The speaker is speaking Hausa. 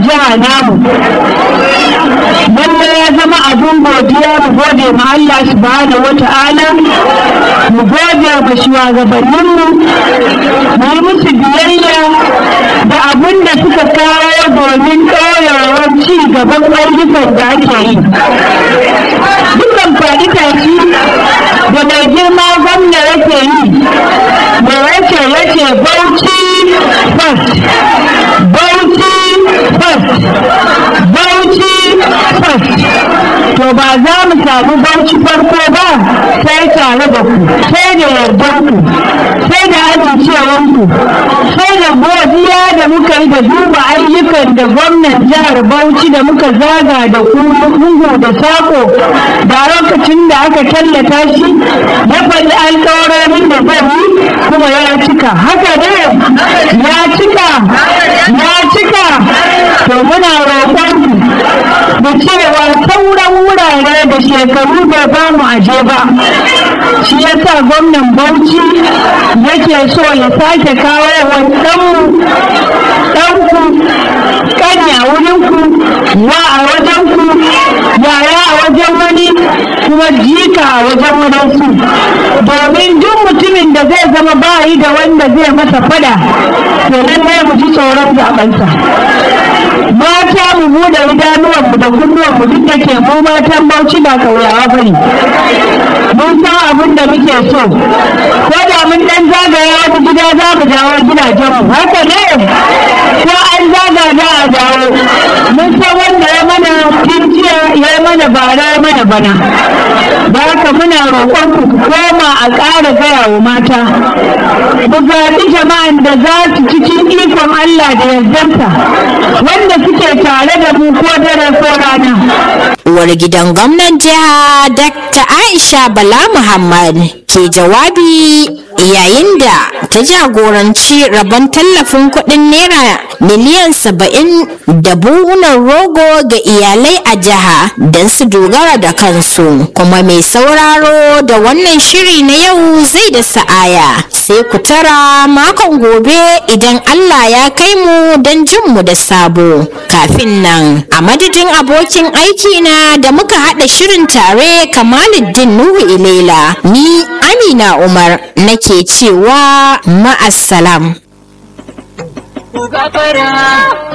jiha namu wanda ya zama abun godiya mu gode ma Allah subhanahu wata'ala mu gode ma shugabanninmu mu yi musu biyayya da abun da suka kawo domin ɗorewar ci gaban ayyukan da ake yi dukan faɗi tashi da mai girma gwamna yake yi da yake yake bauchi first bauchi first bauchi first to ba za mu samu bauchi farko ba sai tare da ku sai da yardar ku sai da amincewar ku sai da godiya da muka yi da duba ayyukan da gwamnan jihar bauchi da muka zaga da ku lungu da sako da lokacin da aka tallata shi ya faɗi alƙawarorin da zai yi kuma ya cika haka ne ya cika ya cika to muna roƙon ku da cewa sauran wurare da shekaru bai ba mu aje ba shi yasa gwamnan bauchi yake so ya sake kawo wa ɗanmu ɗanku ƙanya wurinku wa a wajenku yaya a wajen wani kuma jika a wajen wadansu domin duk mutumin da zai zama bayi da wanda zai masa fada to lallai mu ji tsoron zaɓensa mata mu bude idanuwanmu da kunnuwanmu duk da ke mu matan bauchi ba kauyawa ba ne mun san abin da muke so ko da mun dan zagaya wata gida za mu dawo gidajenmu haka ne ko an zaga za a dawo mun san wanda ya mana jiya ya mana bara ya mana bana da haka muna roƙon ku koma a ƙara gaya wa mata ku zaɓi jama'an da za su cikin ikon Allah da yardarsa wanda suke tare da mu ko dare ko rana. Uwar gidan gwamnan jiha Dr. Aisha Bala Muhammad ke jawabi yayin da ta jagoranci rabon tallafin kuɗin naira miliyan saba'in da buhunan rogo ga iyalai a jiha don su dogara da kansu kuma mai sauraro da wannan shiri na yau zai da sa'aya sai ku tara makon gobe idan Allah ya kai mu don jin mu da sabo kafin nan a madadin abokin aiki na da muka haɗa shirin tare kamaluddin nuhu ilela ni amina umar nake cewa ma'assalam.